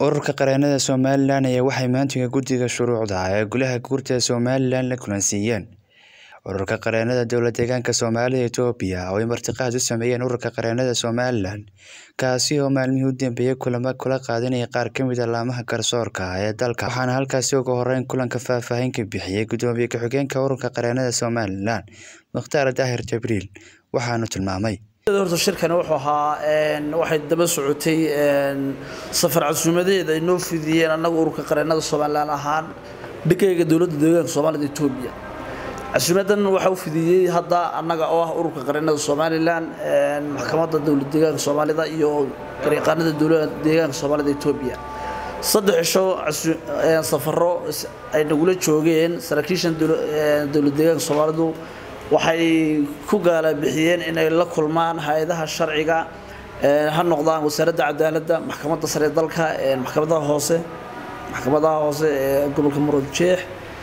Ururka Qareennada Somalilan ayaa waxay maanta Guddiga Shuruucda ee Golaha Guurtida Somalilan la kulansiiyeen. Ururka Qareennada Dowlad-deegaanka Soomaalida Itoobiya oo ay martiqaad u sameeyeen Ururka Qareennada Somalilan, kaasi oo maalmihii u dambeeyay kulamo kula qaadanayay qaar ka mid ah laamaha garsoorka ee dalka, waxaana halkaasi ugu horreyn kulanka faahfaahin ka bixiyay Gudoomiye ku-xigeenka Ururka Qareennada Somalilan, Mukhtaar Daahir Jibriil, waxaana tilmaamay. horta shirkani wuxuu ahaa waxay daba socotay safar casuumadeed ay noo fidiyeen annaga ururka qareennada somalilan ahaan dhigayga dowladda deegaanka soomaalida etoobiya casuumadan waxaa u fidiyey hadda annaga oo ah ururka qareennada somalilan maxkamadda dowlad deegaanka soomaalida iyo garyaqaanada dowladda deegaanka soomaalida etoobiya saddex cisho safaro ay nagula joogeen saraakiishan dowlad deegaanka soomaalidu waxay ku gaala bixiyeen inay la kulmaan hay-adaha sharciga ha noqdaan wasaaradda cadaaladda maxkamadda sare dalka maxkamadaha hoose maxkamadaha hoose ee gobolka muruud jeex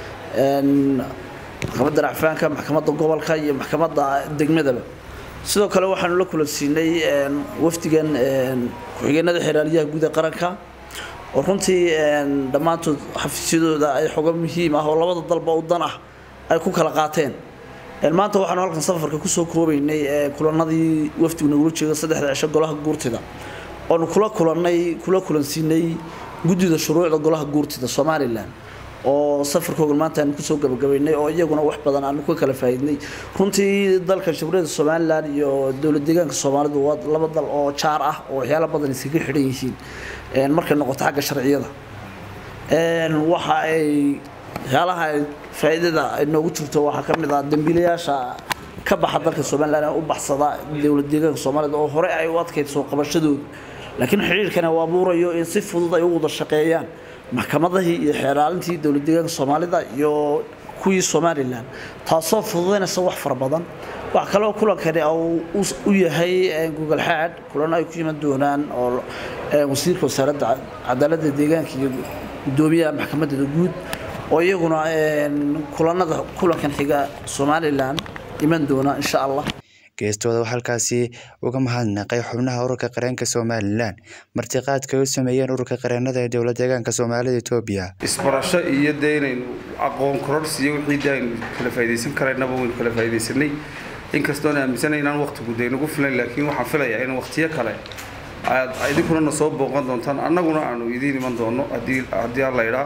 maxkamadda racfaanka maxkamadda gobolka iyo maxkamadda degmadaba sidoo kale waxaanu la kulansiinay wafdigan ku-xigeenada xeraaliyaha guud ee qaranka oo runtii dhammaantood xafiisyadooda ay xogo muhiim ah oo labada dalba u dan ah ay ku kala qaateen maanta waxaanu halkan safarka kusoo koobaynay kulanadii wafdigu nagula jeedo saddexda cisho golaha guurtida oonu kula kulanay kula kulansiinay guddida shuruucda golaha guurtida somalilan oo safarkooga maanta aanu kusoo gabagabaynay oo iyaguna wax badan aanu ka kala faa'iidnay runtii dalka jamhuuriyadda somalilan iyo dowlad deegaanka soomaalidu waa laba dal oo jaar ah oo waxyaalo badan iskaga xidhan yihiin markay noqoto xagga sharciyada waxa ay waxyaalaha faa'iidada ay noogu jirto waxaa ka mid ah dambiilayaasha ka baxa dalka somalilan ee u baxsada dowlad deegaanka soomaalida oo hore ay u adkayd soo qabashadooda laakiin xidhiirkana uu abuurayo in si fudud ay u wada shaqeeyaan maxkamadahii iyo xeeraalintii dowlad deegaanka soomaalida iyo kuwii somalilan taasoo fududaynaysa wax fara badan wax kaloo kulankani u yahay google xaad kulan ay ku yiman doonaan oo wasiirka wasaaradda cadaaladda deegaanka iyo gudoomiyaha maxkamadda guud oo iyaguna kulanada kulankan xiga somalilan iman doona insha allah geestooda waxaa halkaasi uga mahadnaqay xubnaha ururka qareenka somalilan martiqaadka ay u sameeyeen ururka qareennada ee dowlad deegaanka soomaalida etoobiya isbarasho iyo dee inaynu aqoon kororsiiyo wixii dee aynu kala faa'iidaysan karaynaba waynu kala faa'iidaysanay inkastoon aaminsanay inaan waqtigu dee nagu filan laakiin waxaan filayaa in waqtiyo kale aad idinkuna na soo booqan doontaan annaguna aanu idiin iman doono haddii haddii alla idhaa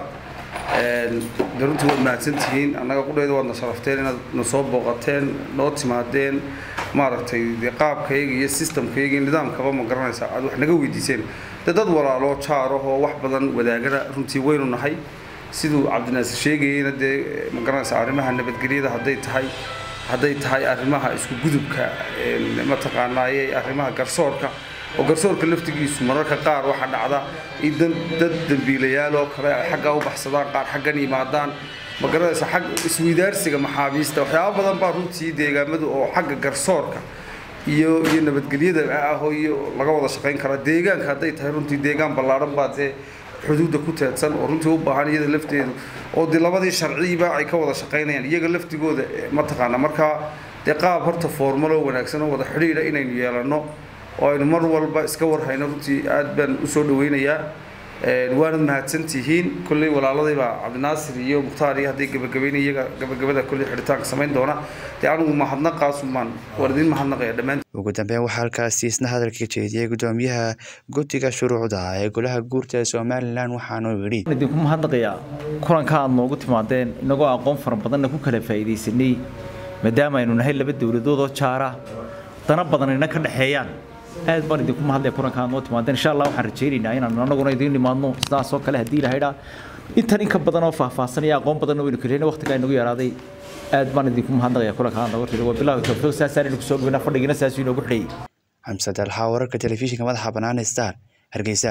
de runtii waad mahadsantihiin annaga qudheeda waadna sharafteen inaad na soo booqateen noo timaadeen maaragtay dee qaabkayga iyo systemkayga iyo nidaamkaba ma garanaysaa aad wax naga weydiiseen dee dad walaaloo jaarahoo wax badan wadaagana runtii waynu nahay siduu cabdinaasir sheegayeyna dee ma garanaysaa arrimaha nabadgelyada hadday tahay hadday tahay arrimaha isku gudubka mataqaanaaye arrimaha garsoorka oo garsoorka laftigiisu mararka qaar waxaa dhacda in dad dambiilayaal oo kale ay xaggaa u baxsadaan qaar xaggan yimaadaan ma garanaysa xag isweydaarsiga maxaabiista waxyaaba badan baa runtii deegaamadu oo xagga garsoorka iyo iyo nabadgelyada ah iyo laga wada shaqayn karaa deegaanka hadday tahay runtii deegaan ballaaran baa dee xuduudda ku teedsan oo runtii u baahan iyada lafteedu oo dee labadii sharciba ay ka wada shaqaynayaan iyaga laftigooda mataqaana markaa dee qaab horta foormaloo wanaagsan oo wada xidhiidha inaynu yeelanno oo aynu mar walba iska warhayno runtii aad baan usoo dhaweynayaa waanad mahadsantihiin kolley walaaladayba cabdinaasir iyo mukhtaar iyo hadday gabagabayn iyaga gabagabada kolley xidhitaanka samayn doona dee anigu mahadnaqaasumaan waan idin mahadnaqaya dhammaan ugu dambeyn waxaa halkaasi isna hadalka jeediyey gudoomiyaha guddiga shuruucda ee golaha guurta ee somalilan waxaanuu yidhi idinku mahadnaqayaa kulanka aad noogu timaadeen inagoo aqoon fara badanna ku kala faa'iidaysanay maadaama aynu nahay laba dowladood oo jaara dana badan ina ka dhexeeyaan aad baan idinku mahadlaya kulankaan noo timaadeen insha allah waxaan rajaynaynaa inaan anaguna idiin nimaadno sidaas oo kale haddii lahaydhaa intan in ka badan oo faahfaahsan iyo aqoon badanna waynu kelina waqtigaa inagu yaraaday aad baan idinku mahadnaqaya kulankaan nooga tiri wabilaahi tawfiiq saasaan idinku soo dhaweyna fadhigina saasuu inoogu xidhayay xamse dalxa wararka telefishinka madaxa bannaan star hargeysa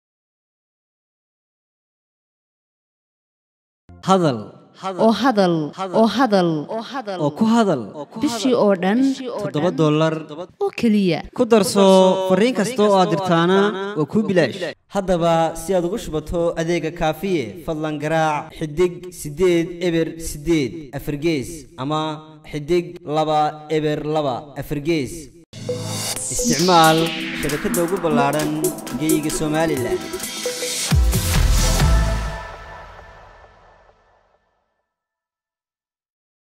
hadal oo hadal oo hadal oo ku hadal bishii oo dhan toddoba dollar oo keliya ku darso fariin kasta oo aad dirtaana waa kuu bilaash haddaba si aad ugu shubato adeega kaafiye fadlan garaac xidig siddeed eber siddeed afargees ama xidig laba eber laba afargees isticmaal shabakadda ugu ballaadhan geeyiga somalilan